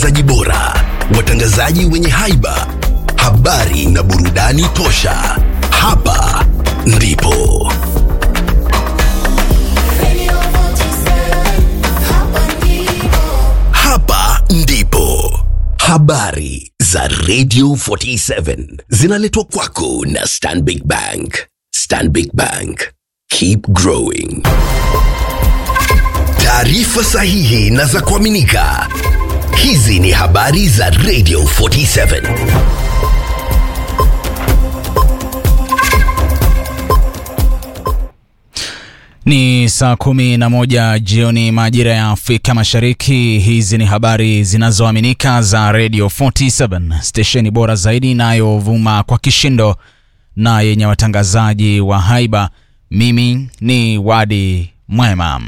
zaji bora, watangazaji wenye haiba, habari na burudani tosha. Hapa ndipo hapa ndipo habari za Radio 47 zinaletwa kwako na Stanbic Bank. Stanbic Bank, keep growing. Taarifa sahihi na za kuaminika. Hizi ni habari za Radio 47. Ni saa kumi na moja jioni majira ya Afrika Mashariki. Hizi ni habari zinazoaminika za Radio 47, stesheni bora zaidi inayovuma kwa kishindo na yenye watangazaji wa haiba. Mimi ni Wadi Mwema.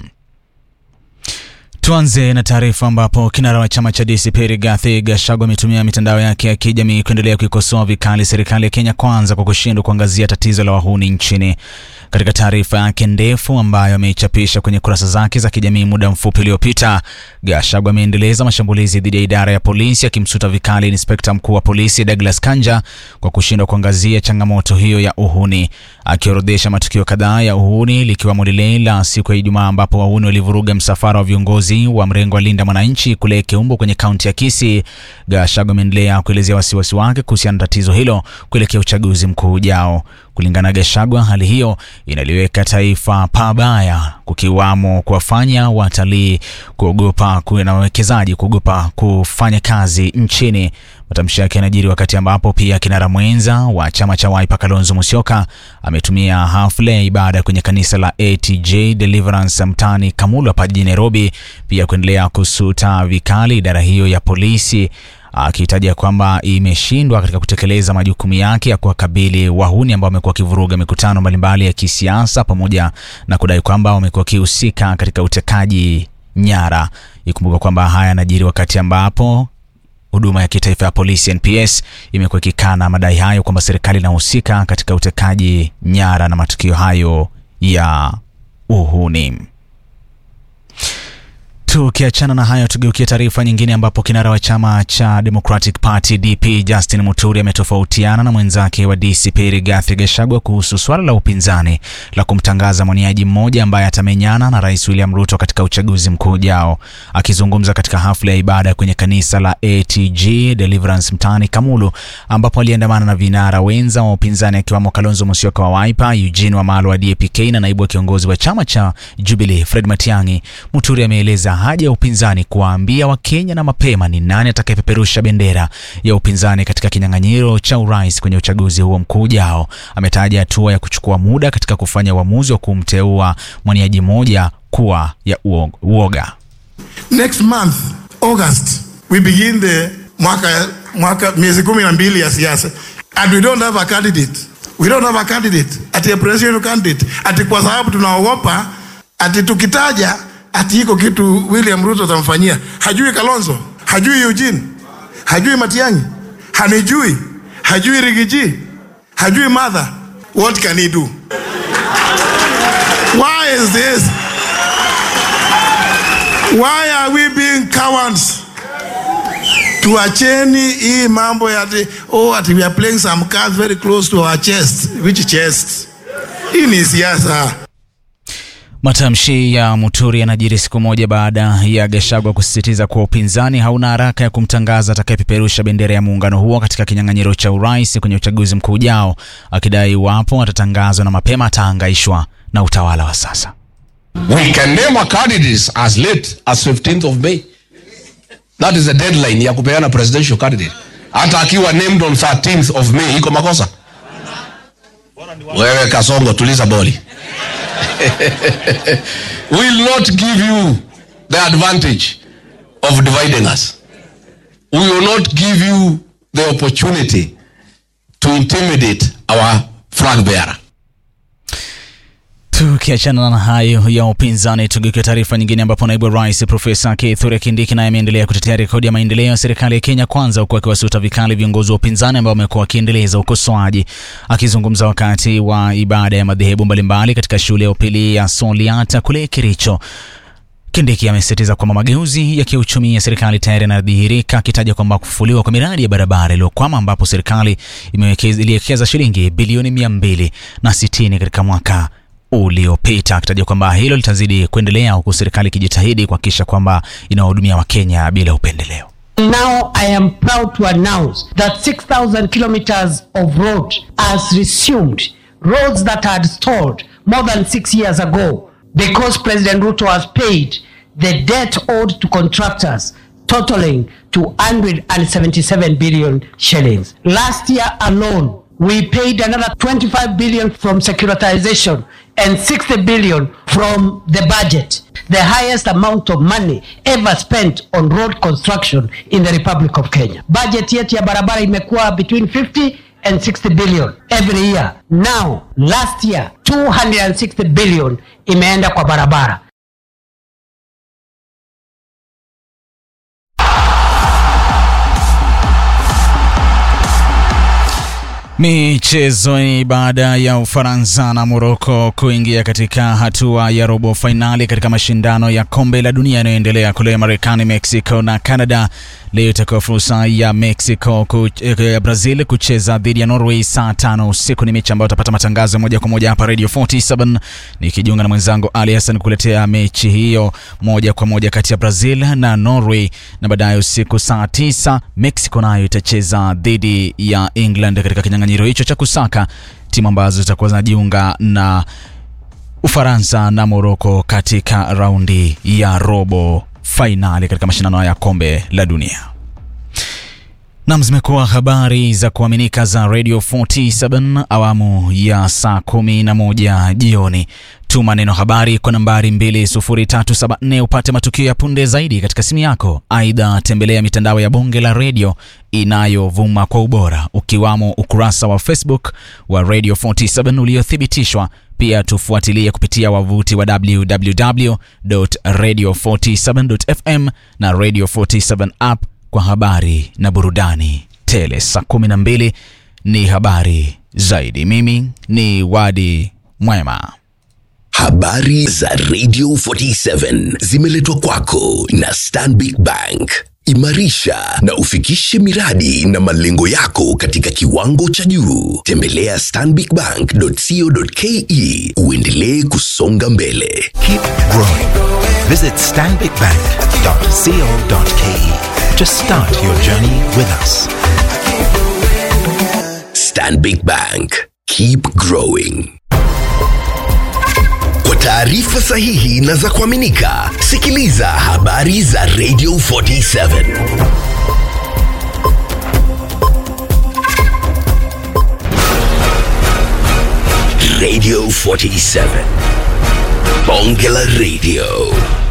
Tuanze na taarifa ambapo kinara wa chama cha DCP Rigathi Gachagua ametumia mitandao yake ya kijamii kuendelea kuikosoa vikali serikali ya Kenya Kwanza kwa kushindwa kuangazia tatizo la wahuni nchini. Katika taarifa yake ndefu ambayo ameichapisha kwenye kurasa zake za kijamii muda mfupi uliopita, Gachagua ameendeleza mashambulizi dhidi ya idara ya polisi, akimsuta vikali inspekta mkuu wa polisi Douglas Kanja kwa kushindwa kuangazia changamoto hiyo ya uhuni, akiorodhesha matukio kadhaa ya uhuni likiwemo lile la siku ya Ijumaa ambapo wahuni walivuruga msafara wa viongozi wa mrengo wa Linda Mwananchi kule Keumbo kwenye kaunti ya Kisii. Gachagua ameendelea kuelezea wasiwasi wake kuhusiana na tatizo hilo kuelekea uchaguzi mkuu ujao. Kulingana na Gachagua, hali hiyo inaliweka taifa pabaya, kukiwamo kuwafanya watalii kuogopa na wawekezaji kuogopa kufanya kazi nchini. Matamshi yake yanajiri wakati ambapo pia kinara mwenza wa chama cha Wiper Kalonzo Musyoka ametumia hafla ya ibada kwenye kanisa la ATJ Deliverance mtaani Kamulu hapa jijini Nairobi, pia kuendelea kusuta vikali idara hiyo ya polisi akitaja kwamba imeshindwa katika kutekeleza majukumu yake ya kuwakabili wahuni ambao wamekuwa wakivuruga mikutano mbalimbali ya kisiasa pamoja na kudai kwamba wamekuwa wakihusika katika utekaji nyara. Ikumbuka kwamba haya yanajiri wakati ambapo huduma ya kitaifa ya polisi NPS imekuwa ikikana madai hayo kwamba serikali inahusika katika utekaji nyara na matukio hayo ya uhuni. Tukiachana na hayo, tugeukie taarifa nyingine ambapo kinara wa chama cha Democratic Party DP Justin Muturi ametofautiana na mwenzake wa DCP Rigathi Gachagua kuhusu swala la upinzani la kumtangaza mwaniaji mmoja ambaye atamenyana na Rais William Ruto katika uchaguzi mkuu ujao. Akizungumza katika hafla ya ibada kwenye kanisa la ATG Deliverance mtaani Kamulu, ambapo aliandamana na vinara wenza wa upinzani akiwamo Kalonzo Musyoka wa Wiper, Eugene Wamalwa wa DAP-K na naibu wa kiongozi wa chama cha Jubilee Fred Matiang'i, Muturi ameeleza haja ya upinzani kuwaambia Wakenya na mapema ni nani atakayepeperusha bendera ya upinzani katika kinyang'anyiro cha urais kwenye uchaguzi huo mkuu ujao. Ametaja hatua ya kuchukua muda katika kufanya uamuzi wa kumteua mwaniaji mmoja kuwa ya uoga. Next month August we begin the mwaka mwaka miezi kumi na mbili ya siasa and we don't have a candidate we don't have a candidate ati a presidential candidate ati kwa sababu tunaogopa ati tukitaja ati iko kitu William Ruto atamfanyia. Hajui Kalonzo, hajui Eugene, hajui Matiang'i, hanijui, hajui Rigiji, hajui Martha. What can he do? Why is this? Why are we being cowards? Tuacheni hii mambo ya ati, oh, ati we are playing some cards very close to our chest. Which chest? Hii ni siasa. Matamshi ya Muturi yanajiri siku moja baada ya Gachagua kusisitiza kuwa upinzani hauna haraka ya kumtangaza atakayepeperusha bendera ya muungano huo katika kinyang'anyiro cha urais kwenye uchaguzi mkuu ujao, akidai iwapo atatangazwa na mapema atahangaishwa na utawala wa sasa. We can name our candidates as late as 15th of May. That is the deadline ya kupeana presidential candidate. Hata akiwa named on 13th of May iko makosa? Wewe Kasongo, tuliza boli. will not give you the advantage of dividing us. We will not give you the opportunity to intimidate our flag bearer. Tukiachana na hayo ya upinzani, tugeukia taarifa nyingine, ambapo naibu rais Profesa Kithure Kindiki naye ameendelea kutetea rekodi ya maendeleo ya serikali ya Kenya Kwanza, huku akiwasuta vikali viongozi wa upinzani ambao wamekuwa wakiendeleza ukosoaji. Akizungumza wakati wa ibada ya madhehebu mbalimbali katika shule ya upili ya Soliata kule Kericho, Kindiki amesisitiza kwamba mageuzi ya kiuchumi ya serikali tayari yanadhihirika, akitaja kwamba kufufuliwa kwa miradi ya barabara iliyokwama ambapo serikali imewekeza- iliwekeza shilingi bilioni mia mbili na sitini katika mwaka uliopita, akitaja kwamba hilo litazidi kuendelea huku serikali ikijitahidi kuhakikisha kwamba inawahudumia Wakenya bila upendeleo. Now I am proud to announce that 6,000 kilometers of road has resumed, roads that had stalled more than six years ago because President Ruto has paid the debt owed to contractors totaling to 177 billion shillings. Last year alone, we paid another 25 billion from securitization and 60 billion from the budget, the highest amount of money ever spent on road construction in the Republic of Kenya. Budget yetu ya barabara imekuwa between 50 and 60 billion every year. Now, last year 260 billion imeenda kwa barabara. Michezoni, baada ya Ufaransa na Moroko kuingia katika hatua ya robo fainali katika mashindano ya kombe la dunia yanayoendelea kule Marekani, Mexico na Canada, leo itakuwa fursa ya Mexico ku, ya Brazil kucheza dhidi ya Norway saa tano usiku. Ni mechi ambayo utapata matangazo moja kwa moja hapa Radio 47 nikijiunga na mwenzangu Ali Hassan kuletea mechi hiyo moja kwa moja kati ya Brazil na Norway, na baadaye usiku saa tisa Mexico nayo itacheza dhidi ya England katika kinyang'anyiro hicho cha kusaka timu ambazo zitakuwa zinajiunga na Ufaransa na Moroko katika raundi ya robo fainali katika mashindano ya kombe la dunia. Nam, zimekuwa habari za kuaminika za Radio 47 awamu ya saa kumi na moja jioni. Tuma neno habari kwa nambari 20374 upate matukio ya punde zaidi katika simu yako. Aidha, tembelea mitandao ya bonge la redio inayovuma kwa ubora ukiwamo ukurasa wa Facebook wa Radio 47 uliothibitishwa. Pia tufuatilie kupitia wavuti wa www.radio47.fm na Radio 47 app kwa habari na burudani tele. Saa 12 ni habari zaidi. Mimi ni Wadi Mwema. Habari za Radio 47 zimeletwa kwako na Stanbic Bank. Imarisha na ufikishe miradi na malengo yako katika kiwango cha juu. Tembelea stanbicbank.co.ke uendelee kusonga mbele. Keep growing. Visit stanbicbank.co.ke to start your journey with us. Stanbic Bank. Keep growing. Kwa taarifa sahihi na za kuaminika, sikiliza habari za Radio 47. Radio 47. Bonge la Radio.